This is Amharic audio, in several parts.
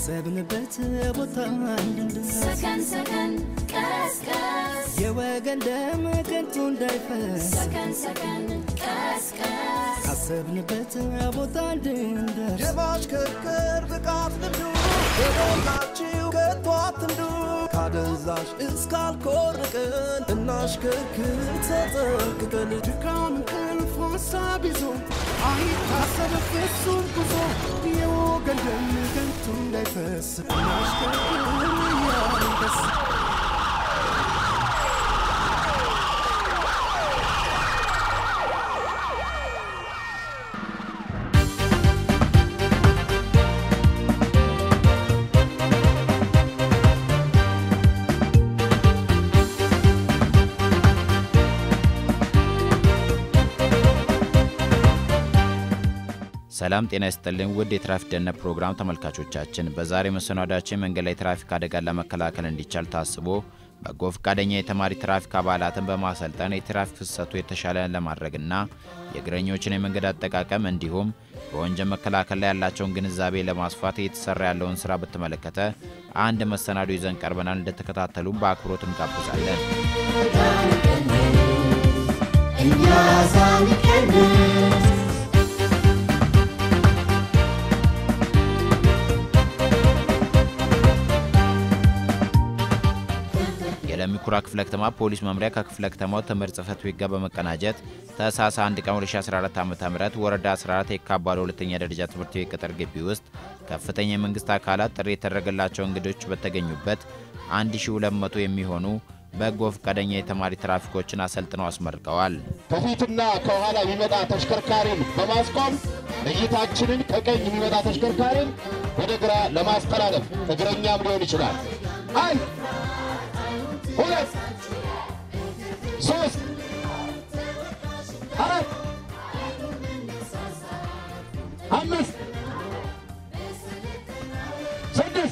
ካሰብንበት ቦታ እንድንደርስ ሰከን ሰከን ቀስቀስ የወገን ደም ከንቱ እንዳይፈስ ሰከን ሰከን ቀስቀስ ካሰብንበት ቦታ እንድንደርስ የማሽከርከር ብቃት ልምዱ በሞላችሁ ከቶ አትንዱ ካደንዛዥ እስካልኮርቅን እናሽከርክር ተጠንቅቀን ድካም እንቅልፍ ሀሳብ ይዞ አይታሰብ ፍጹም ጉዞ የወገን ደም ከንቱ እንዳይፈስ እናሽከርክር እያልን ደስ ሰላም ጤና ይስጥልኝ ውድ የትራፊክ ደህንነት ፕሮግራም ተመልካቾቻችን፣ በዛሬ መሰናዷችን መንገድ ላይ ትራፊክ አደጋን ለመከላከል እንዲቻል ታስቦ በጎ ፈቃደኛ የተማሪ ትራፊክ አባላትን በማሰልጠን የትራፊክ ፍሰቱ የተሻለ ለማድረግና የእግረኞችን የመንገድ አጠቃቀም እንዲሁም በወንጀል መከላከል ላይ ያላቸውን ግንዛቤ ለማስፋት እየተሰራ ያለውን ስራ በተመለከተ አንድ መሰናዶ ይዘን ቀርበናል። እንደተከታተሉ በአክብሮት እንጋብዛለን። የለሚ ኩራ ክፍለ ከተማ ፖሊስ መምሪያ ከክፍለ ከተማው ትምህርት ጽሕፈት ቤት ጋር በመቀናጀት ታኅሳስ 1 ቀን 2014 ዓ ም ወረዳ 14 የካባዶ ሁለተኛ ደረጃ ትምህርት ቤት ቅጥር ግቢ ውስጥ ከፍተኛ የመንግስት አካላት ጥሪ የተደረገላቸው እንግዶች በተገኙበት 1200 የሚሆኑ በጎ ፈቃደኛ የተማሪ ትራፊኮችን አሰልጥነው አስመርቀዋል። ከፊትና ከኋላ የሚመጣ ተሽከርካሪን በማስቆም እይታችንን ከቀኝ የሚመጣ ተሽከርካሪን ወደ ግራ ለማስተላለፍ እግረኛም ሊሆን ይችላል። አንድ ሁለት ሶስት አራት አምስት ስድስት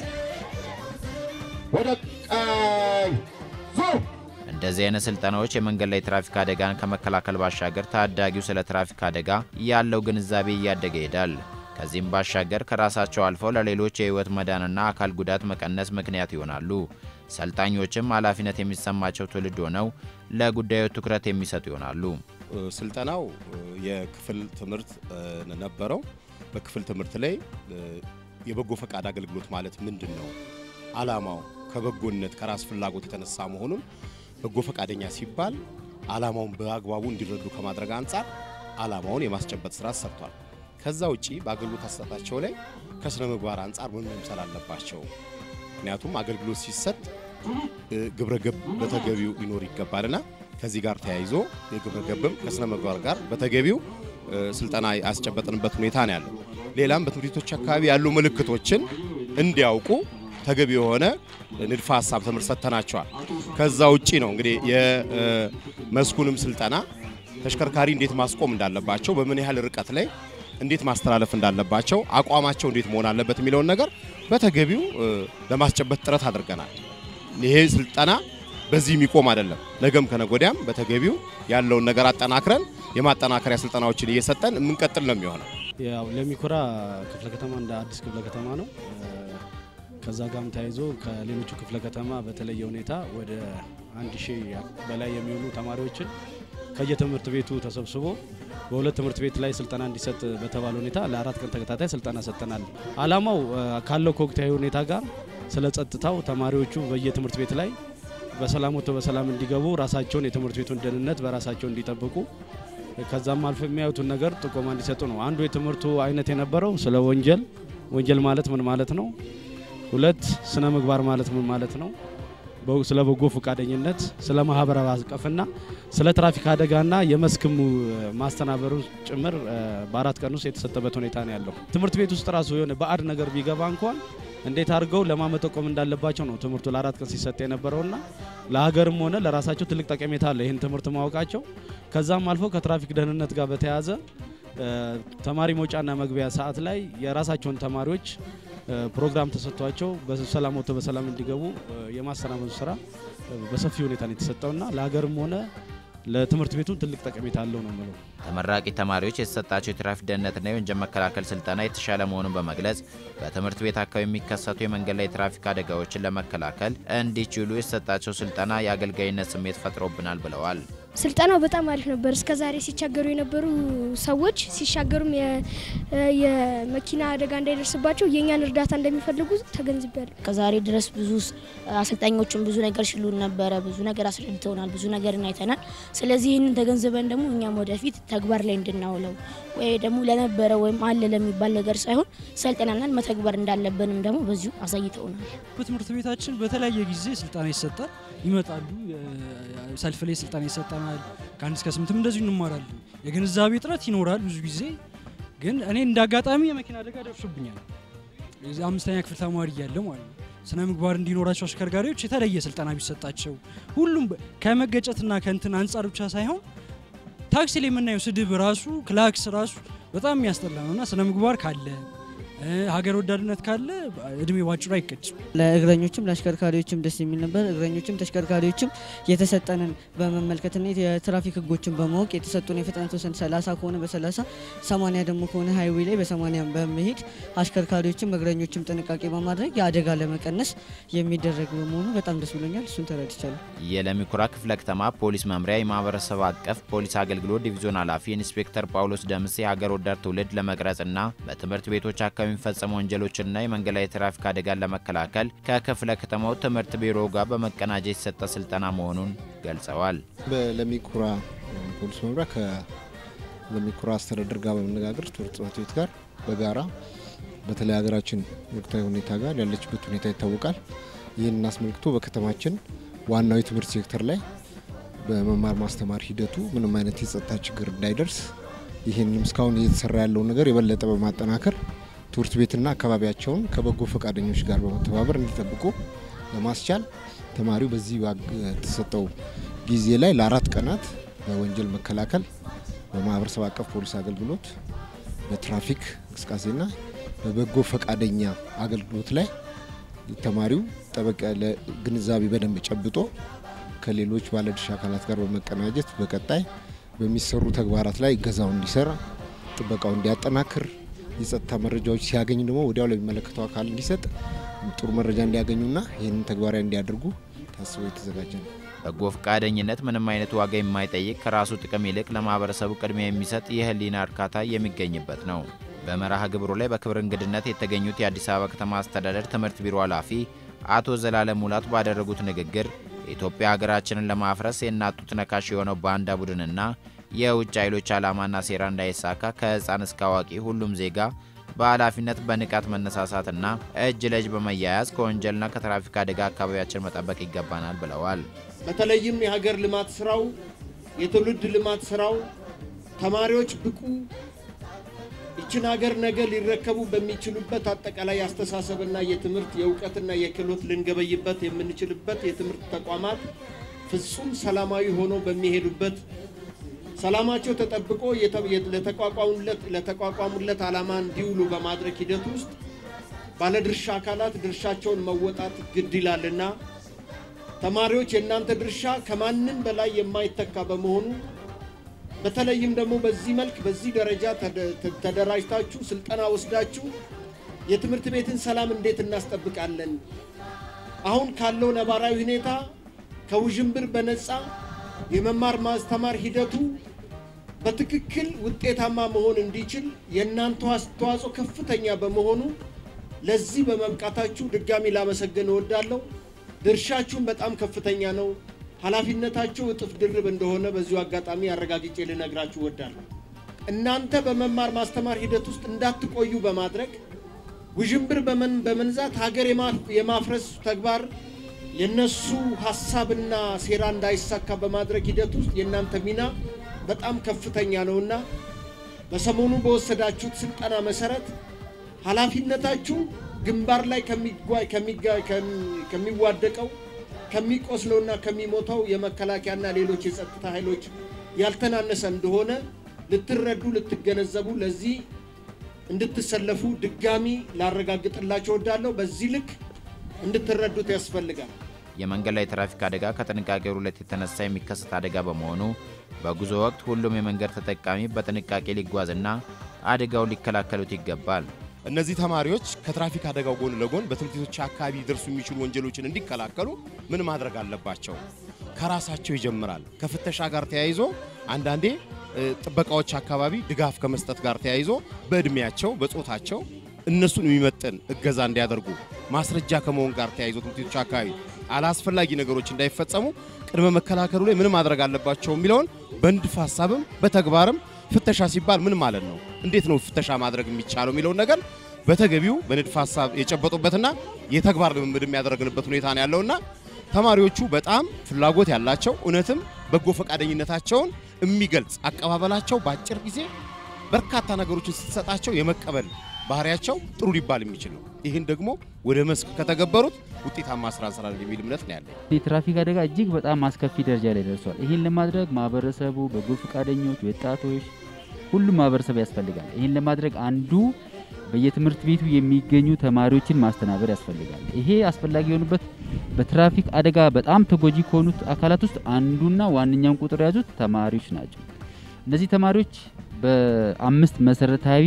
ወደ ቀኝ ዙር እንደዚህ አይነት ስልጠናዎች የመንገድ ላይ ትራፊክ አደጋን ከመከላከል ባሻገር ታዳጊው ስለ ትራፊክ አደጋ ያለው ግንዛቤ እያደገ ይሄዳል። ከዚህም ባሻገር ከራሳቸው አልፈው ለሌሎች የህይወት መዳንና አካል ጉዳት መቀነስ ምክንያት ይሆናሉ። ሰልጣኞችም ኃላፊነት የሚሰማቸው ትውልድ ሆነው ለጉዳዩ ትኩረት የሚሰጡ ይሆናሉ። ስልጠናው የክፍል ትምህርት ነበረው። በክፍል ትምህርት ላይ የበጎ ፈቃድ አገልግሎት ማለት ምንድን ነው? አላማው ከበጎነት ከራስ ፍላጎት የተነሳ መሆኑን በጎ ፈቃደኛ ሲባል አላማውን በአግባቡ እንዲረዱ ከማድረግ አንጻር አላማውን የማስጨበጥ ስራ ሰርቷል። ከዛ ውጪ በአገልግሎት አሰጣጣቸው ላይ ከስነ ምግባር አንጻር ምን መምሰል አለባቸው? ምክንያቱም አገልግሎት ሲሰጥ ግብረ ገብ በተገቢው ሊኖር ይገባልና ከዚህ ጋር ተያይዞ የግብረ ገብም ከስነ ምግባር ጋር በተገቢው ስልጠና ያስጨበጥንበት ሁኔታ ነው ያለው። ሌላም በትምህርት ቤቶች አካባቢ ያሉ ምልክቶችን እንዲያውቁ ተገቢ የሆነ ንድፈ ሀሳብ ትምህርት ሰጥተናቸዋል። ከዛ ውጪ ነው እንግዲህ የመስኩንም ስልጠና ተሽከርካሪ እንዴት ማስቆም እንዳለባቸው፣ በምን ያህል ርቀት ላይ እንዴት ማስተላለፍ እንዳለባቸው፣ አቋማቸው እንዴት መሆን አለበት የሚለውን ነገር በተገቢው ለማስጨበጥ ጥረት አድርገናል። ይሄ ስልጠና በዚህ የሚቆም አይደለም። ነገም ከነጎዲያም በተገቢው ያለውን ነገር አጠናክረን የማጠናከሪያ ስልጠናዎችን እየሰጠን የምንቀጥል ነው የሚሆነው። ያው ለሚኩራ ክፍለ ከተማ እንደ አዲስ ክፍለ ከተማ ነው። ከዛ ጋርም ተያይዞ ከሌሎቹ ክፍለ ከተማ በተለየ ሁኔታ ወደ አንድ ሺህ በላይ የሚሆኑ ተማሪዎችን ከየትምህርት ቤቱ ተሰብስቦ በሁለት ትምህርት ቤት ላይ ስልጠና እንዲሰጥ በተባለ ሁኔታ ለአራት ቀን ተከታታይ ስልጠና ሰጥተናል። አላማው ካለው ከወቅታዊ ሁኔታ ጋር ስለ ጸጥታው ተማሪዎቹ በየትምህርት ቤት ላይ በሰላም ወጥቶ በሰላም እንዲገቡ ራሳቸውን የትምህርት ቤቱን ደህንነት በራሳቸው እንዲጠብቁ ከዛም አልፎ የሚያዩትን ነገር ጥቆማ እንዲሰጡ ነው። አንዱ የትምህርቱ አይነት የነበረው ስለ ወንጀል ወንጀል ማለት ምን ማለት ነው፣ ሁለት ስነ ምግባር ማለት ምን ማለት ነው፣ ስለ በጎ ፈቃደኝነት፣ ስለ ማህበራዊ አቀፍና ስለ ትራፊክ አደጋና የመስክሙ ማስተናበሩ ጭምር በአራት ቀን ውስጥ የተሰጠበት ሁኔታ ነው ያለው። ትምህርት ቤት ውስጥ ራሱ የሆነ ባዕድ ነገር ቢገባ እንኳን እንዴት አድርገው ለማመጠቆም እንዳለባቸው ነው ትምህርቱ ለአራት ቀን ሲሰጥ የነበረውና ለሀገርም ሆነ ለራሳቸው ትልቅ ጠቀሜታ አለ ይህን ትምህርት ማወቃቸው። ከዛም አልፎ ከትራፊክ ደህንነት ጋር በተያያዘ ተማሪ መውጫና መግቢያ ሰዓት ላይ የራሳቸውን ተማሪዎች ፕሮግራም ተሰጥቷቸው በሰላም ወጥተው በሰላም እንዲገቡ የማሰናበቱ ስራ በሰፊ ሁኔታ ነው የተሰጠውና ለሀገርም ሆነ ለትምህርት ቤቱም ትልቅ ጠቀሜታ አለው ነው የምለው። ተመራቂ ተማሪዎች የተሰጣቸው የትራፊክ ደህንነትና የወንጀል መከላከል ስልጠና የተሻለ መሆኑን በመግለጽ በትምህርት ቤት አካባቢ የሚከሰቱ የመንገድ ላይ የትራፊክ አደጋዎችን ለመከላከል እንዲችሉ የተሰጣቸው ስልጠና የአገልጋይነት ስሜት ፈጥሮብናል ብለዋል። ስልጠናው በጣም አሪፍ ነበር። እስከ ዛሬ ሲቸገሩ የነበሩ ሰዎች ሲሻገሩም የ- የመኪና አደጋ እንዳይደርስባቸው የእኛን እርዳታ እንደሚፈልጉ ተገንዝቤያለሁ። ከዛሬ ድረስ ብዙ ስ- አሰልጣኞችን ብዙ ነገር ሽሉን ነበረ፣ ብዙ ነገር አስረድተውናል፣ ብዙ ነገርን አይተናል። ስለዚህ ይህንን ተገንዝበን ደግሞ እኛም ወደፊት ተግባር ላይ እንድናውለው ወይ ደግሞ ለነበረ ወይም አለ ለሚባል ነገር ሳይሆን ሰልጥነናል፣ መተግበር እንዳለብንም ደግሞ በዚሁ አሳይተውናል። በትምህርት ቤታችን በተለያየ ጊዜ ስልጠና ይሰጣል። ይመጣሉ። ሰልፍ ላይ ስልጠና ይሰጠናል። ከአንድ እስከ ስምንትም እንደዚሁ እንማራለን። የግንዛቤ እጥረት ይኖራል ብዙ ጊዜ ግን እኔ እንደ አጋጣሚ የመኪና አደጋ ደርሶብኛል። የዚህ አምስተኛ ክፍል ተማሪ እያለሁ ማለት ነው። ስነ ምግባር እንዲኖራቸው አሽከርካሪዎች የተለየ ስልጠና ቢሰጣቸው ሁሉም በ- ከመገጨትና ከእንትን አንጻር ብቻ ሳይሆን ታክሲ ላይ የምናየው ስድብ ራሱ ክላክስ ራሱ በጣም የሚያስጠላ ነው እና ስነ ምግባር ካለ እ፣ ሀገር ወዳድነት ካለ እድሜ ባጭሩ አይቀጭም። ለእግረኞችም ለአሽከርካሪዎችም ደስ የሚል ነበር። እግረኞችም ተሽከርካሪዎችም የተሰጠንን በመመልከትና የትራፊክ ሕጎችን በማወቅ የተሰጡን የፍጥነት ወሰን 30 ከሆነ በ30 80 ደግሞ ከሆነ ሀይዌ ላይ በ80 በመሄድ አሽከርካሪዎችም እግረኞችም ጥንቃቄ በማድረግ የአደጋ ለመቀነስ የሚደረግ በመሆኑ በጣም ደስ ብሎኛል። እሱን ተረድቻለሁ። የለሚኩራ ክፍለ ከተማ ፖሊስ መምሪያ የማህበረሰብ አቀፍ ፖሊስ አገልግሎት ዲቪዞን ኃላፊ ኢንስፔክተር ጳውሎስ ደምሴ ሀገር ወዳድ ትውልድ ለመቅረጽና በትምህርት ቤቶች አካባቢ የሚፈጸሙ ወንጀሎችና የመንገድ ላይ የትራፊክ አደጋን ለመከላከል ከክፍለ ከተማው ትምህርት ቢሮ ጋር በመቀናጀት የተሰጠ ስልጠና መሆኑን ገልጸዋል። በለሚኩራ ፖሊስ መምሪያ ከለሚኩራ አስተዳደር ጋር በመነጋገር ትምህርት ጽሕፈት ቤት ጋር በጋራ በተለይ ሀገራችን ወቅታዊ ሁኔታ ጋር ያለችበት ሁኔታ ይታወቃል። ይህን አስመልክቶ በከተማችን ዋናው የትምህርት ሴክተር ላይ በመማር ማስተማር ሂደቱ ምንም አይነት የጸጥታ ችግር እንዳይደርስ ይህንም እስካሁን እየተሰራ ያለውን ነገር የበለጠ በማጠናከር ትምህርት ቤትና አካባቢያቸውን ከበጎ ፈቃደኞች ጋር በመተባበር እንዲጠብቁ ለማስቻል ተማሪው በዚህ ባግ- የተሰጠው ጊዜ ላይ ለአራት ቀናት በወንጀል መከላከል፣ በማህበረሰብ አቀፍ ፖሊስ አገልግሎት፣ በትራፊክ እንቅስቃሴና በበጎ ፈቃደኛ አገልግሎት ላይ ተማሪው ጠበቅ ያለ ግንዛቤ በደንብ ጨብጦ ከሌሎች ባለድርሻ አካላት ጋር በመቀናጀት በቀጣይ በሚሰሩ ተግባራት ላይ እገዛው እንዲሰራ፣ ጥበቃው እንዲያጠናክር፣ የጸጥታ መረጃዎች ሲያገኝ ደግሞ ወዲያው ለሚመለከተው አካል እንዲሰጥ፣ ጥሩ መረጃ እንዲያገኙና ይህንን ተግባራዊ እንዲያደርጉ ታስቦ የተዘጋጀ ነው። በጎ ፈቃደኝነት ምንም አይነት ዋጋ የማይጠይቅ ከራሱ ጥቅም ይልቅ ለማህበረሰቡ ቅድሚያ የሚሰጥ የህሊና እርካታ የሚገኝበት ነው። በመርሃ ግብሩ ላይ በክብር እንግድነት የተገኙት የአዲስ አበባ ከተማ አስተዳደር ትምህርት ቢሮ ኃላፊ አቶ ዘላለም ሙላት ባደረጉት ንግግር የኢትዮጵያ ሀገራችንን ለማፍረስ የናጡት ነካሽ የሆነው ባንዳ ቡድንና የውጭ ኃይሎች ዓላማና ሴራ እንዳይሳካ ከህፃን እስከ አዋቂ ሁሉም ዜጋ በኃላፊነት በንቃት መነሳሳትና እጅ ለእጅ በመያያዝ ከወንጀልና ከትራፊክ አደጋ አካባቢያችን መጠበቅ ይገባናል ብለዋል። በተለይም የሀገር ልማት ስራው የትውልድ ልማት ስራው ተማሪዎች ብቁ ይችን ሀገር ነገ ሊረከቡ በሚችሉበት አጠቃላይ አስተሳሰብና የትምህርት የእውቀትና የክህሎት ልንገበይበት የምንችልበት የትምህርት ተቋማት ፍጹም ሰላማዊ ሆኖ በሚሄዱበት ሰላማቸው ተጠብቆ የተ- የት- ለተቋቋሙለት ለተቋቋሙለት ዓላማ እንዲውሉ በማድረግ ሂደት ውስጥ ባለድርሻ አካላት ድርሻቸውን መወጣት ግድ ይላልና ተማሪዎች የእናንተ ድርሻ ከማንም በላይ የማይተካ በመሆኑ በተለይም ደግሞ በዚህ መልክ በዚህ ደረጃ ተደ- ተ- ተደራጅታችሁ ስልጠና ወስዳችሁ የትምህርት ቤትን ሰላም እንዴት እናስጠብቃለን? አሁን ካለው ነባራዊ ሁኔታ ከውዥንብር በነፃ የመማር ማስተማር ሂደቱ በትክክል ውጤታማ መሆን እንዲችል የእናንተ አስተዋጽኦ ከፍተኛ በመሆኑ ለዚህ በመብቃታችሁ ድጋሚ ላመሰግን እወዳለሁ። ድርሻችሁም በጣም ከፍተኛ ነው። ኃላፊነታችሁ እጥፍ ድርብ እንደሆነ በዚሁ አጋጣሚ አረጋግጬ ልነግራችሁ እወዳለሁ። እናንተ በመማር ማስተማር ሂደት ውስጥ እንዳትቆዩ በማድረግ ውዥንብር በመን- በመንዛት ሀገር የማ- የማፍረስ ተግባር የነሱ ሀሳብና ሴራ እንዳይሳካ በማድረግ ሂደት ውስጥ የእናንተ ሚና በጣም ከፍተኛ ነውና በሰሞኑ በወሰዳችሁት ስልጠና መሰረት ኃላፊነታችሁ ግንባር ላይ ከሚጓ- ከሚጋ- ከሚ- ከሚዋደቀው ከሚቆስለውና ከሚሞተው የመከላከያና ሌሎች የጸጥታ ኃይሎች ያልተናነሰ እንደሆነ ልትረዱ ልትገነዘቡ ለዚህ እንድትሰለፉ ድጋሚ ላረጋግጥላችሁ እወዳለሁ። በዚህ ልክ እንድትረዱት ያስፈልጋል። የመንገድ ላይ ትራፊክ አደጋ ከጥንቃቄ ጉድለት የተነሳ የሚከሰት አደጋ በመሆኑ በጉዞ ወቅት ሁሉም የመንገድ ተጠቃሚ በጥንቃቄ ሊጓዝና አደጋውን ሊከላከሉት ይገባል። እነዚህ ተማሪዎች ከትራፊክ አደጋው ጎን ለጎን በትምህርት ቤቶች አካባቢ ሊደርሱ የሚችሉ ወንጀሎችን እንዲከላከሉ ምን ማድረግ አለባቸው? ከራሳቸው ይጀምራል። ከፍተሻ ጋር ተያይዞ አንዳንዴ እ፣ ጥበቃዎች አካባቢ ድጋፍ ከመስጠት ጋር ተያይዞ በእድሜያቸው በጾታቸው እነሱን የሚመጥን እገዛ እንዲያደርጉ ማስረጃ ከመሆን ጋር ተያይዞ ትምህርት ቤቶች አካባቢ አላስፈላጊ ነገሮች እንዳይፈጸሙ ቅድመ መከላከሉ ላይ ምን ማድረግ አለባቸው የሚለውን በንድፍ ሀሳብም በተግባርም ፍተሻ ሲባል ምን ማለት ነው፣ እንዴት ነው ፍተሻ ማድረግ የሚቻለው የሚለውን ነገር በተገቢው በንድፍ ሀሳብ የጨበጡበትና የተግባር ልምምድ የሚያደረግንበት ሁኔታ ነው ያለውና ተማሪዎቹ በጣም ፍላጎት ያላቸው እውነትም በጎ ፈቃደኝነታቸውን የሚገልጽ አቀባበላቸው በአጭር ጊዜ በርካታ ነገሮችን ስትሰጣቸው የመቀበል ባህሪያቸው ጥሩ ሊባል የሚችል ነው። ይህን ደግሞ ወደ መስክ ከተገበሩት ውጤታማ ስራ እንሰራለን የሚል እምነት ነው ያለኝ። የትራፊክ አደጋ እጅግ በጣም አስከፊ ደረጃ ላይ ደርሷል። ይህን ለማድረግ ማህበረሰቡ፣ በጎ ፈቃደኞች፣ ወጣቶች፣ ሁሉም ማህበረሰብ ያስፈልጋል። ይህን ለማድረግ አንዱ በየትምህርት ቤቱ የሚገኙ ተማሪዎችን ማስተናበር ያስፈልጋል። ይሄ አስፈላጊ የሆኑበት በትራፊክ አደጋ በጣም ተጎጂ ከሆኑት አካላት ውስጥ አንዱና ዋነኛውን ቁጥር የያዙት ተማሪዎች ናቸው። እነዚህ ተማሪዎች በአምስት መሰረታዊ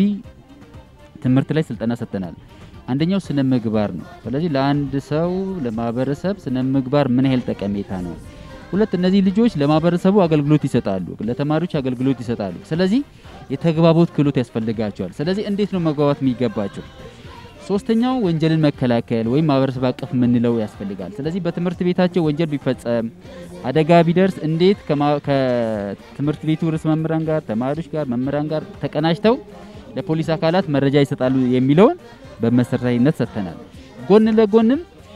ትምህርት ላይ ስልጠና ሰጥተናል። አንደኛው ስነ ምግባር ነው። ስለዚህ ለአንድ ሰው ለማህበረሰብ ስነ ምግባር ምን ያህል ጠቀሜታ ነው። ሁለት እነዚህ ልጆች ለማህበረሰቡ አገልግሎት ይሰጣሉ፣ ለተማሪዎች አገልግሎት ይሰጣሉ። ስለዚህ የተግባቦት ክህሎት ያስፈልጋቸዋል። ስለዚህ እንዴት ነው መግባባት የሚገባቸው? ሶስተኛው ወንጀልን መከላከል ወይም ማህበረሰብ አቀፍ የምንለው ያስፈልጋል። ስለዚህ በትምህርት ቤታቸው ወንጀል ቢፈጸም አደጋ ቢደርስ እንዴት ከማ- ከትምህርት ቤቱ ርዕሰ መምህራን ጋር፣ ተማሪዎች ጋር፣ መምህራን ጋር ተቀናጅተው ለፖሊስ አካላት መረጃ ይሰጣሉ የሚለውን በመሰረታዊነት ሰጥተናል። ጎን ለጎንም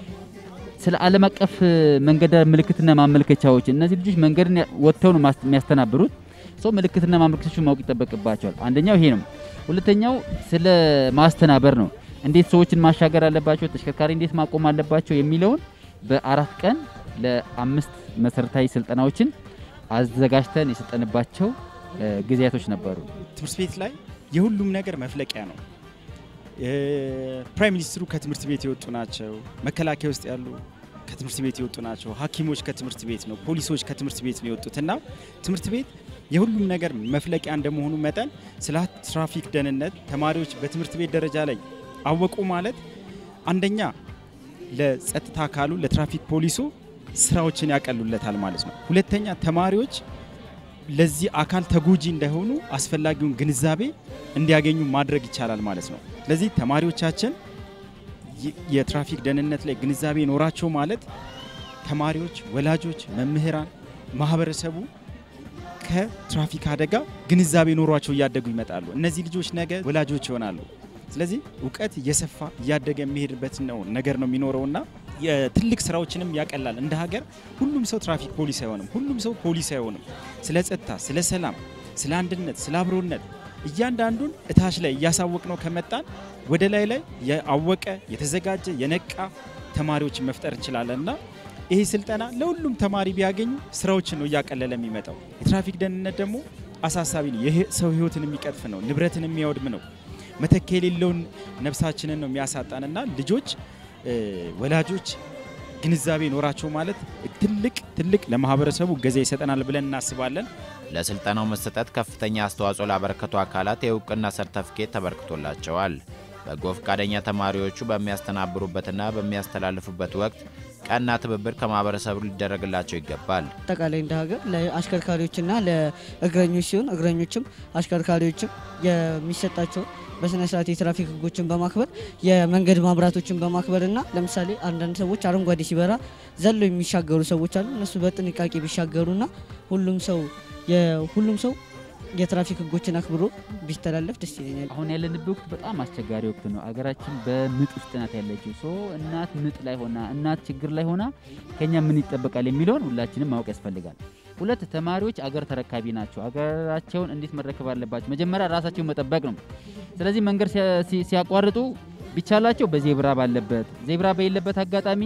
ስለ ዓለም አቀፍ መንገድ ምልክትና ማመልከቻዎች እነዚህ ልጆች መንገድን ያ- ወጥተው ነው ማስ- የሚያስተናብሩት። ሰው ምልክትና ማመልከቻዎችን ማወቅ ይጠበቅባቸዋል። አንደኛው ይሄ ነው። ሁለተኛው ስለ ማስተናበር ነው። እንዴት ሰዎችን ማሻገር አለባቸው፣ ተሽከርካሪ እንዴት ማቆም አለባቸው የሚለውን በአራት ቀን ለአምስት መሰረታዊ ስልጠናዎችን አዘጋጅተን የሰጠንባቸው እ፣ ጊዜያቶች ነበሩ። ትምህርት ቤት ላይ የሁሉም ነገር መፍለቂያ ነው። ፕራይም ሚኒስትሩ ከትምህርት ቤት የወጡ ናቸው። መከላከያ ውስጥ ያሉ ከትምህርት ቤት የወጡ ናቸው። ሐኪሞች ከትምህርት ቤት ነው። ፖሊሶች ከትምህርት ቤት ነው የወጡት እና ትምህርት ቤት የሁሉም ነገር መፍለቂያ እንደመሆኑ መጠን ስለ ትራፊክ ደህንነት ተማሪዎች በትምህርት ቤት ደረጃ ላይ አወቁ ማለት አንደኛ ለጸጥታ አካሉ ለትራፊክ ፖሊሱ ስራዎችን ያቀሉለታል ማለት ነው። ሁለተኛ ተማሪዎች ለዚህ አካል ተጎጂ እንዳይሆኑ አስፈላጊውን ግንዛቤ እንዲያገኙ ማድረግ ይቻላል ማለት ነው። ስለዚህ ተማሪዎቻችን የ- የትራፊክ ደህንነት ላይ ግንዛቤ ኖራቸው ማለት ተማሪዎች፣ ወላጆች፣ መምህራን፣ ማህበረሰቡ ከትራፊክ አደጋ ግንዛቤ ኖሯቸው እያደጉ ይመጣሉ። እነዚህ ልጆች ነገ ወላጆች ይሆናሉ። ስለዚህ እውቀት እየሰፋ እያደገ የሚሄድበት ነው ነገር ነው የሚኖረውና የትልቅ ስራዎችንም ያቀላል። እንደ ሀገር ሁሉም ሰው ትራፊክ ፖሊስ አይሆንም። ሁሉም ሰው ፖሊስ አይሆንም። ስለ ጸጥታ፣ ስለ ሰላም፣ ስለ አንድነት፣ ስለ አብሮነት እያንዳንዱን እታች ላይ እያሳወቅ ነው ከመጣን ወደ ላይ ላይ የአወቀ የተዘጋጀ የነቃ ተማሪዎችን መፍጠር እንችላለን እና ይሄ ስልጠና ለሁሉም ተማሪ ቢያገኙ ስራዎችን ነው እያቀለለ የሚመጣው። የትራፊክ ደህንነት ደግሞ አሳሳቢ ነው። የህ- ሰው ህይወትን የሚቀጥፍ ነው። ንብረትን የሚያወድም ነው። መተኪያ የሌለውን ነፍሳችንን ነው የሚያሳጣንና ልጆች እ፣ ወላጆች ግንዛቤ ኖራቸው ማለት ትልቅ ትልቅ ለማህበረሰቡ እገዛ ይሰጠናል ብለን እናስባለን። ለስልጠናው መሰጠት ከፍተኛ አስተዋጽኦ ላበረከቱ አካላት የእውቅና ሰርተፍኬት ተበርክቶላቸዋል። በጎ ፈቃደኛ ተማሪዎቹ በሚያስተናብሩበትና በሚያስተላልፉበት ወቅት ቀና ትብብር ከማህበረሰቡ ሊደረግላቸው ይገባል። አጠቃላይ እንደ ሀገር ለአሽከርካሪዎችና ለእግረኞች ሲሆን እግረኞችም አሽከርካሪዎችም የሚሰጣቸው በስነ ስርዓት የትራፊክ ህጎችን በማክበር የመንገድ ማብራቶችን በማክበር እና ለምሳሌ አንዳንድ ሰዎች አረንጓዴ ሲበራ ዘሎ የሚሻገሩ ሰዎች አሉ። እነሱ በጥንቃቄ ቢሻገሩና ሁሉም ሰው የሁሉም ሰው የትራፊክ ህጎችን አክብሮ ቢተላለፍ ደስ ይለኛል። አሁን ያለንበት ወቅት በጣም አስቸጋሪ ወቅት ነው። አገራችን በምጥ ውስጥ ናት ያለችው። ሶ እናት ምጥ ላይ ሆና እናት ችግር ላይ ሆና ከኛ ምን ይጠበቃል የሚለውን ሁላችንም ማወቅ ያስፈልጋል። ሁለት ተማሪዎች አገር ተረካቢ ናቸው። አገራቸውን እንዴት መረከብ አለባቸው? መጀመሪያ ራሳቸውን መጠበቅ ነው። ስለዚህ መንገድ ሲያ- ሲ- ሲያቋርጡ ቢቻላቸው በዜብራ ባለበት ዜብራ በሌለበት አጋጣሚ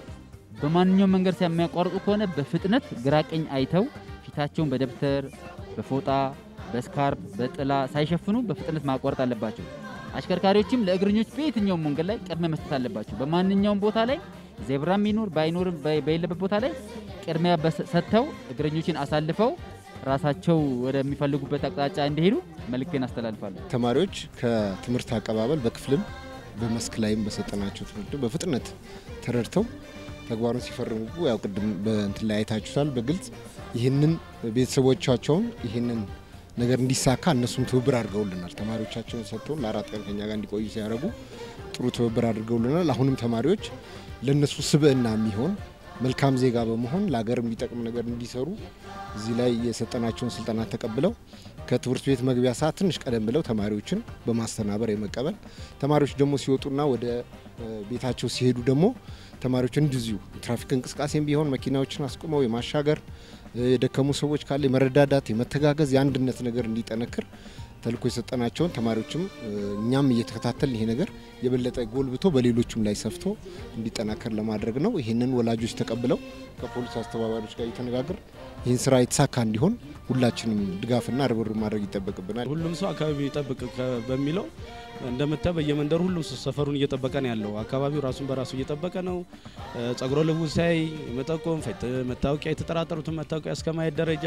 በማንኛውም መንገድ የሚያቋርጡ ከሆነ በፍጥነት ግራ ቀኝ አይተው ፊታቸውን በደብተር በፎጣ በስካርፕ በጥላ ሳይሸፍኑ በፍጥነት ማቋረጥ አለባቸው። አሽከርካሪዎችም ለእግረኞች በየትኛውም መንገድ ላይ ቅድሚያ መስጠት አለባቸው። በማንኛውም ቦታ ላይ ዜብራም ይኑር ባይኖርም በ- በሌለበት ቦታ ላይ ቅድሚያ በሰ- ሰጥተው እግረኞችን አሳልፈው ራሳቸው ወደሚፈልጉበት አቅጣጫ እንዲሄዱ መልእክቴን አስተላልፋለሁ። ተማሪዎች ከትምህርት አቀባበል በክፍልም በመስክ ላይም በሰጠናቸው ትምህርት በፍጥነት ተረድተው ተግባሩን ሲፈርሙ ያው ቅድም በእንትን ላይ አይታችሁታል በግልጽ ይህንን ቤተሰቦቻቸውን ይህንን ነገር እንዲሳካ እነሱም ትብብር አድርገውልናል። ተማሪዎቻቸውን ሰጥተውን ለአራት ቀን ከኛ ጋር እንዲቆዩ ሲያደርጉ ጥሩ ትብብር አድርገውልናል። አሁንም ተማሪዎች ለእነሱ ስብዕና የሚሆን መልካም ዜጋ በመሆን ለሀገር የሚጠቅም ነገር እንዲሰሩ እዚህ ላይ የሰጠናቸውን ስልጠና ተቀብለው ከትምህርት ቤት መግቢያ ሰዓት ትንሽ ቀደም ብለው ተማሪዎችን በማስተናበር የመቀበል ተማሪዎች ደግሞ ሲወጡና ወደ ቤታቸው ሲሄዱ ደግሞ ተማሪዎች እንደዚሁ ትራፊክ እንቅስቃሴም ቢሆን መኪናዎችን አስቁመው የማሻገር የደከሙ ሰዎች ካለ የመረዳዳት የመተጋገዝ የአንድነት ነገር እንዲጠነክር ተልእኮ የሰጠናቸውን ተማሪዎችም እኛም እየተከታተል ይሄ ነገር የበለጠ ጎልብቶ በሌሎቹም ላይ ሰፍቶ እንዲጠናከር ለማድረግ ነው። ይህንን ወላጆች ተቀብለው ከፖሊስ አስተባባሪዎች ጋር እየተነጋገር ይህን ስራ የተሳካ እንዲሆን ሁላችንም ድጋፍና ርብርብ ማድረግ ይጠበቅብናል። ሁሉም ሰው አካባቢ ይጠብቅ በሚለው እንደምታየው በየመንደሩ ሁሉም ሰው ሰፈሩን እየጠበቀ ነው ያለው። አካባቢው ራሱን በራሱ እየጠበቀ ነው። ጸጉረ ልውጥ ሳይ መጠቆም፣ መታወቂያ የተጠራጠሩትን መታወቂያ እስከ ማየት ደረጃ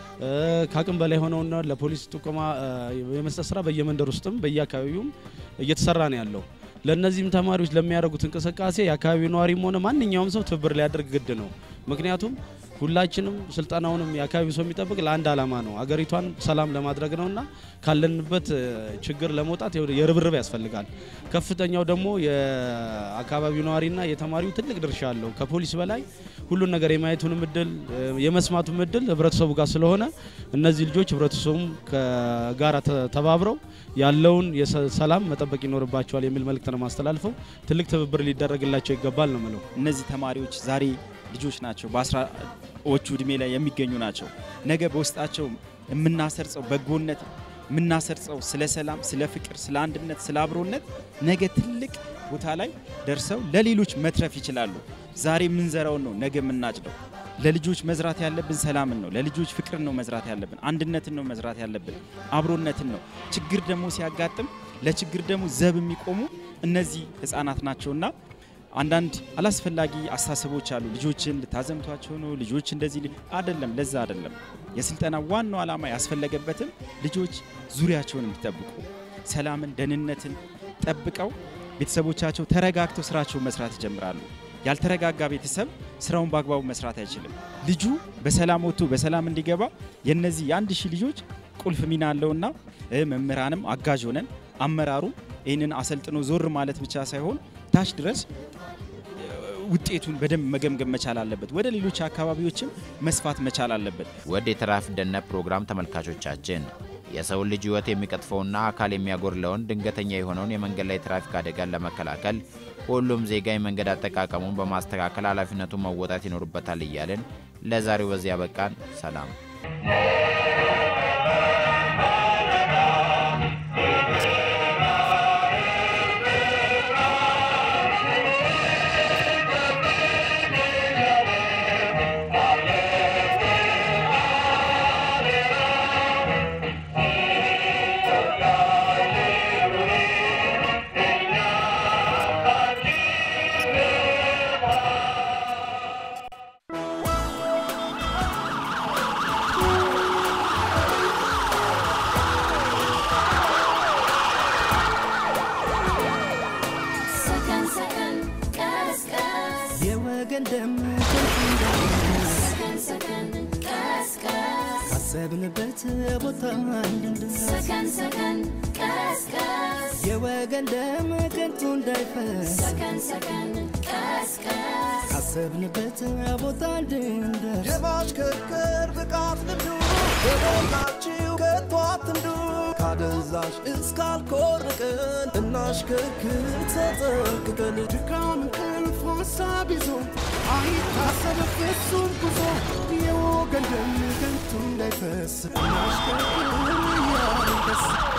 ከአቅም በላይ ሆነውና ለፖሊስ ጥቆማ የመስጠት ስራ በየመንደር ውስጥም በየአካባቢውም እየተሰራ ነው ያለው። ለእነዚህም ተማሪዎች ለሚያደርጉት እንቅስቃሴ የአካባቢው ነዋሪም ሆነ ማንኛውም ሰው ትብብር ሊያደርግ ግድ ነው። ምክንያቱም ሁላችንም ስልጠናውንም የአካባቢው ሰው የሚጠብቅ ለአንድ ዓላማ ነው፣ አገሪቷን ሰላም ለማድረግ ነውና ካለንበት ችግር ለመውጣት የርብርብ ያስፈልጋል። ከፍተኛው ደግሞ የአካባቢው ነዋሪና የተማሪው ትልቅ ድርሻ አለው። ከፖሊስ በላይ ሁሉን ነገር የማየቱንም እድል የመስማቱም እድል ህብረተሰቡ ጋር ስለሆነ እነዚህ ልጆች ህብረተሰቡም ከጋራ ተባብረው ያለውን ሰላም መጠበቅ ይኖርባቸዋል የሚል መልእክት ነው ማስተላልፈው። ትልቅ ትብብር ሊደረግላቸው ይገባል ነው ምለው። እነዚህ ተማሪዎች ዛሬ ልጆች ናቸው፣ በአስራዎቹ እድሜ ላይ የሚገኙ ናቸው። ነገ በውስጣቸው የምናሰርጸው በጎነት የምናሰርጸው ስለ ሰላም፣ ስለ ፍቅር፣ ስለ አንድነት፣ ስለ አብሮነት ነገ ትልቅ ቦታ ላይ ደርሰው ለሌሎች መትረፍ ይችላሉ። ዛሬ የምንዘራውን ነው ነገ የምናጭደው። ለልጆች መዝራት ያለብን ሰላምን ነው። ለልጆች ፍቅርን ነው መዝራት ያለብን። አንድነትን ነው መዝራት ያለብን። አብሮነትን ነው። ችግር ደግሞ ሲያጋጥም ለችግር ደግሞ ዘብ የሚቆሙ እነዚህ ህፃናት ናቸውና አንዳንድ አላስፈላጊ አስተሳሰቦች አሉ። ልጆችን ልታዘምቷቸው ነው፣ ልጆች እንደዚህ አይደለም። ለዛ አይደለም የስልጠና ዋናው ዓላማ ያስፈለገበትም ልጆች ዙሪያቸውን እንዲጠብቁ ሰላምን፣ ደህንነትን ጠብቀው ቤተሰቦቻቸው ተረጋግተው ስራቸውን መስራት ይጀምራሉ። ያልተረጋጋ ቤተሰብ ስራውን በአግባቡ መስራት አይችልም። ልጁ በሰላም ወጥቶ በሰላም እንዲገባ የነዚህ የአንድ ሺህ ልጆች ቁልፍ ሚና አለውና መምህራንም አጋዥ ሆነን አመራሩ ይህንን አሰልጥኖ ዞር ማለት ብቻ ሳይሆን ታች ድረስ ውጤቱን በደንብ መገምገም መቻል አለበት። ወደ ሌሎች አካባቢዎችም መስፋት መቻል አለበት። ወደ የትራፊክ ደህንነት ፕሮግራም ተመልካቾቻችን የሰውን ልጅ ሕይወት የሚቀጥፈውና አካል የሚያጎድለውን ድንገተኛ የሆነውን የመንገድ ላይ ትራፊክ አደጋን ለመከላከል ሁሉም ዜጋ የመንገድ አጠቃቀሙን በማስተካከል ኃላፊነቱን መወጣት ይኖርበታል እያልን ለዛሬው በዚያ በቃን። ሰላም። ሰከን ሰከን ቀስቀስ የወገን ደም ከንቱ እንዳይፈስ ሰከን ሰከን ቀስቀስ ካሰብንበት ቦታ እንድንደርስ ሰከን ሰከን ቀስቀስ የወገን ደም ከንቱ እንዳይፈስ ሰከን ሰከን ቀስቀስ ካሰብንበት ቦታ እንድንደርስ የማሽከርከር ብቃት ልምዱ በሞላችሁ ከቶ አትንዱ ካደንዛዥ እስካልኮርቅን እናሽከርክር ተጠንቅቀን ድካም እንቅልፍ ሀሳብ ይዞ አይታሰብ ፍጹም ጉዞ የወገን ደም ከንቱ እንዳይፈስ እናሽከርክር እያልን ደስ